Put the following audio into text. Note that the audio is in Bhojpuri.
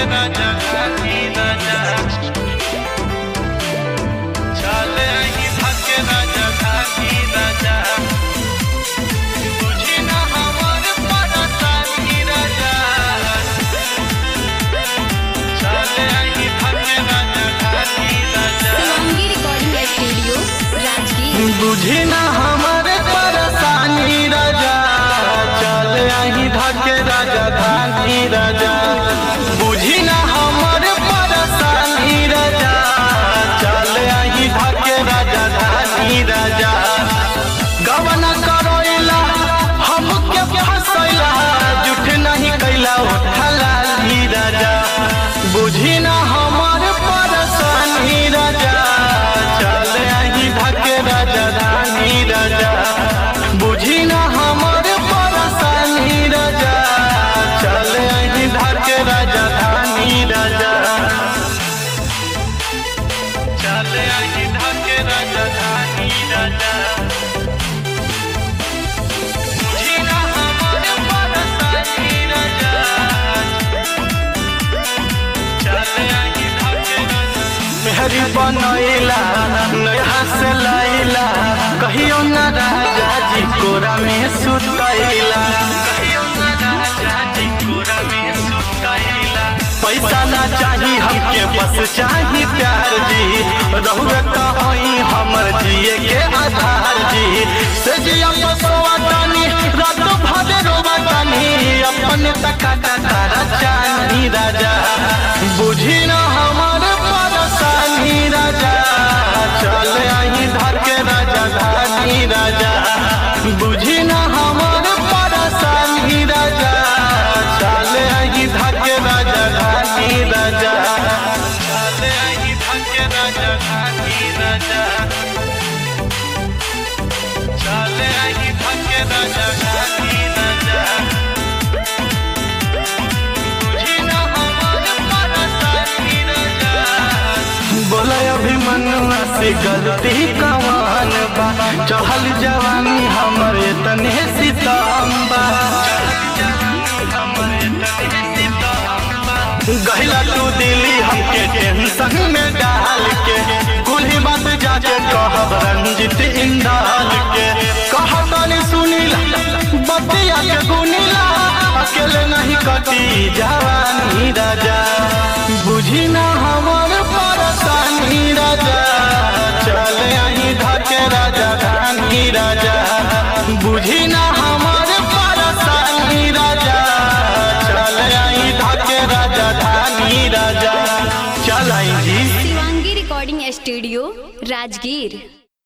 राजा घाटी राजा चले ही धके राजा घाटी राजा बुझी ना हमर परेशानी राजा चले ही धके राजा घाटी राजा शिवांगी रिकॉर्डिंग स्टूडियो राजगीर बुझी ना हमारे परेशानी राजा चल आई धके राजा धानी राजा बुझी ना हमारे परेशानी राजा चल आई धके राजा धानी राजा गवना करोइला हमके फसैला जुठ नहीं कैला उठला ली राजा बुझी ना हमारे परेशानी राजा चल आई धके राजा धानी राजा बुझी ना हमारे परेशानी राजा चल आई धके राजा धानी राजा चल आई धके राजा धानी राजा बुझी ना हमारे परेशानी राजा मेहरी बनैला नया से लैला कहियो न राजा जी कोरा में सुतैला कहियो न राजा जी कोरा में सुतैला पैसा ना चाही हमके बस चाही प्यार जी रहुए कहीं हमर जिए के आधार जी से जिया बसवा तानी रात भर रोवा तानी अपन तका तारा चानी राजा बुझी ना हमार परेशानी राजा चल आई धर के राजा धानी राजा बुझी ना हमार परेशानी राजा चल आई धर के राजा धानी राजा चल आई धर के राजा धानी राजा चल आई धर के राजा धानी राजा बुझी ना हमार परेशानी राजा बोला अभिमनुआ से गलती कमान बा चढ़ल जवानी हमर तने सितम्बा गहिला तू दिली हमके टेंशन में डाल के कुल ही बात जाके कहब रंजित इंदाल के कहतनी सुनीला बतिया के गुनीला अकेले नहीं कटी जवानी राजा बुझी ना हमर परेशानी राजा चल आई धके राजा धानी राजा बुझी ना हमर परेशानी राजा चल आई धके राजा धानी राजा चल आई जी शिवांगी रिकॉर्डिंग स्टूडियो राजगीर